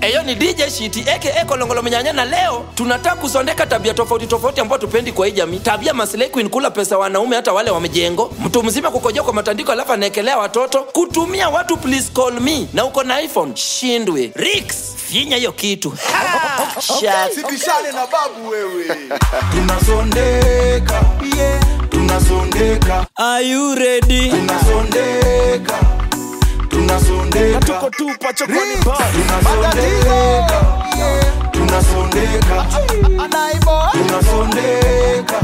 eyo ni dj shiti aka kolongolo mnyanya na leo tunataka kusondeka tabia tofauti tofauti ambayo tupendi kwa hii jamii tabia maslay queen kula pesa wanaume hata wale wa mjengo mtu mzima kukojoa kwa matandiko alafu anaekelea watoto kutumia watu please call me na uko na iphone shindwe rix finya hiyo kitu Ha! Shut sibishane na babu wewe tunasondeka yeah. tunasondeka Are you ready? tunasondeka tunasondeka tuko tupa chokoni bar tunasondeka tunasondeka tunasondeka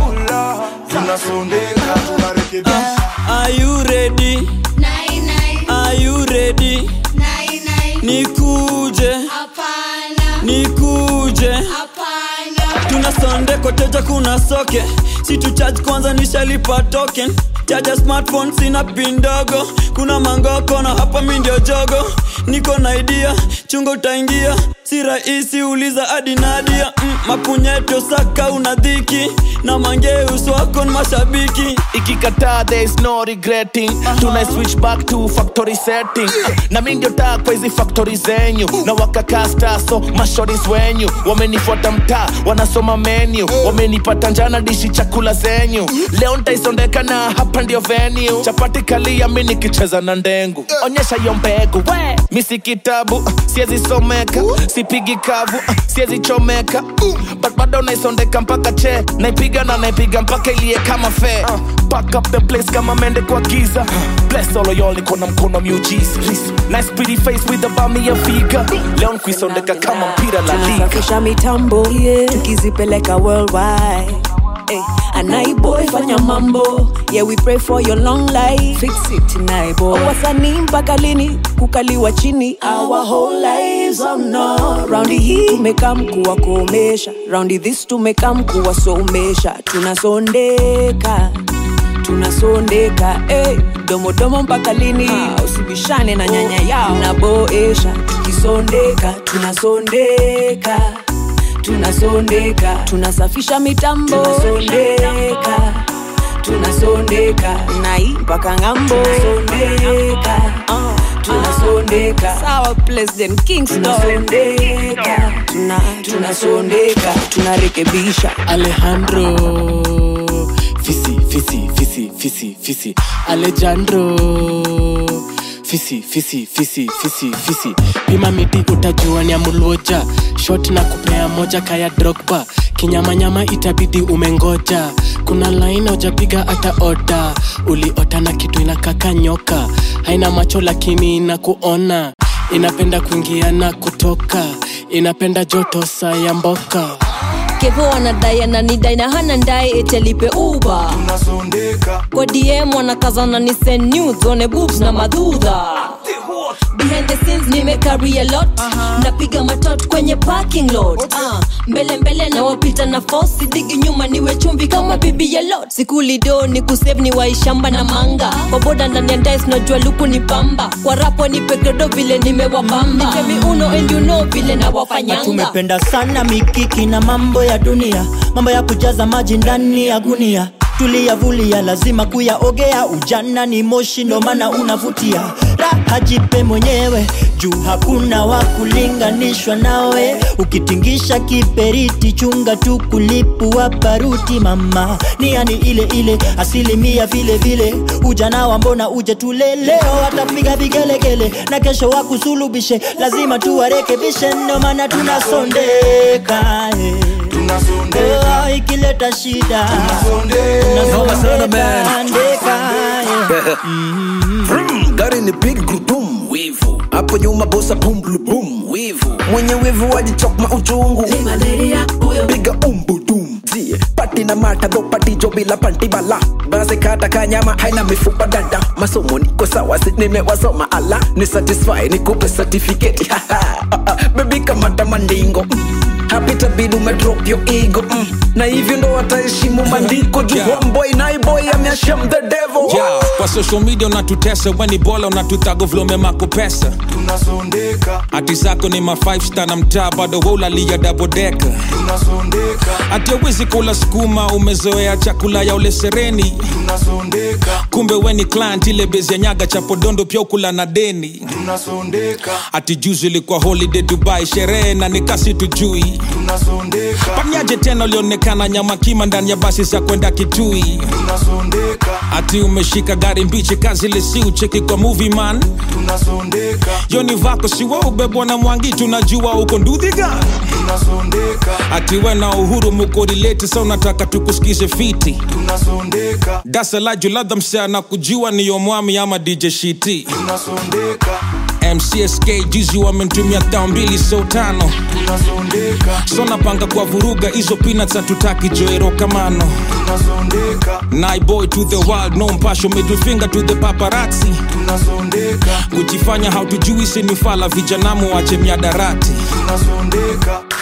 tunasondeka tunarekebisha Are you ready? Nai, nai, Are you ready? nai, nai. Nikuje, Hapana, nikuje. hapana. Tuna sonde koteja kuna soke. Si tu charge kwanza nishalipa token. Chaja smartphone sina pin ndogo. Kuna mangoko na hapa mi ndio jogo. Niko na idea, chungo utaingia. Si rahisi uliza hadi Nadia. Mm, mapunyeto saka una dhiki. Na mangeus wako ni mashabiki. ikikataa there is no regretting tuna switch back to factory setting na mi ndio taa kwa hizi factory zenyu na wakakaa star so mashoris wenyu wamenifuata mtaa wanasoma menu wamenipata njana dishi chakula zenyu leo ntaisondeka na hapa ndio venue chapati kalia mi nikicheza na ndengu onyesha hiyo mbegu we mi si kitabu siezi someka sipigi kavu siezi chomeka but bado naisondeka mpaka che naipiga na naipiga mpaka ilie kama fe Pack up the place kama mende kwa giza bless all of y'all niko na mkono miujiza nice pretty face with a bami ya figa leo nkuisondeka kama mpira la liga tunasafisha mitambo yeah. tukizipeleka worldwide Hey, anaiboy fanya mambo yeah we pray for your long life fix it naiboy wasanii mpaka lini kukaliwa chini our whole lives oh no raundi hii tumekam kuwakomesha raundi this tumekam kuwasomesha tunasondeka tunasondeka hey, domodomo mpaka lini ah, usibishane na nyanya yao naboesha tukisondeka tunasondeka tunasondeka tunasafisha mitambo tunasondeka tunasondeka nai mpaka ng'ambo tunasondeka uh, tunasondeka sawa president kingston tunasondeka tuna, tunasondeka tunarekebisha Alejandro Fisi, fisi, fisi, fisi, fisi Alejandro Fisi, fisi, fisi, fisi, fisi Pima miti utajua ni ya mulwoja Shot na kupea moja kaya drogba Kinyamanyama itabidi umengoja Kuna line hujapiga hata oda Uliota na kitu inakaka nyoka Haina macho lakini inakuona Inapenda kuingia na kutoka Inapenda joto saa ya mboka kevo anadai ananidai na hana ndae etelipe uba tunasondeka kwa dm wanakazana ni send nudes, one boobs na madhudha behind the scenes nimecarry a lot napiga matot kwenye parking lot uh, mbele mbele na wapita na fosi digi nyuma niwe chumvi kama bibi ya lot sikulido ni kusave ni waishamba na manga kwa boda ndani ya ndais najua luku ni pamba kwa rapo ni pegredo vile nimewapamba nitemi uno and you know vile na wafanyanga tumependa sana mikiki na mambo ya dunia mambo ya kujaza maji ndani ya gunia tuliyavulia lazima kuyaogea ujana ni moshi ndo maana unavutia raha jipe mwenyewe juu hakuna wa kulinganishwa nawe ukitingisha kiperiti chunga tu kulipua baruti mama niani ile ile asilimia vile vile ujana wa mbona uje tule leo watapiga vigelegele na kesho wakusulubishe lazima tuwarekebishe ndo maana tunasondeka eh. tunasondeka Oh, ikileta shida tunasondeka Vroom, gari ni big gurudum wivu hapo nyuma bosa bum blu bum wivu mwenye wivu wajichokma uchungu piga umbudum zie pati na mata do pati jo bila panti bala basi kata kanyama haina mifupa dada masomo niko sawa si nimewasoma ala ni satisfy nikupe certificate bebi kamata mandingo mm. hapita bidi umedrop your ego mm. na hivyo ndo wataheshimu maandiko juu Yeah. homeboy naiboy ameasham the devil Yeah, kwa social media unatutesa weni bola unatutago vlome mako pesa tunasondeka hati zako ni ma 5 star na mtaa bado waulalia dabodeka tunasondeka hati awezi kula sukuma umezoea chakula ya ule sereni tunasondeka kumbe weni client ile bezi ya nyaga cha podondo pia ukula na deni tunasondeka ati juzi ilikuwa holiday dubai sherehe na nikasi tujui tunasondeka panyaje tena ulionekana nyama kima ndani ya basi za kwenda kitui tunasondeka ati umeshika gari mbichi kazi lesi ucheki kwa movie man tunasondeka yoni vako siwa ubebwa na mwangi tunajua uko ndudhiga tunasondeka ati we na uhuru mukorileti sa unataka tukusikize fiti tunasondeka dasalaju ladha msea na kujua niyo mwami ama dj shiti tunasondeka mcsk juzi wamentumia thao mbili so tano tunasondeka so napanga kwa vuruga hizo peanuts hatutaki joero kamano tunasondeka naiboy to the world no mpasho middle finger to the paparazzi tunasondeka kujifanya hautujui sinifala vijanamu wache miadarati tunasondeka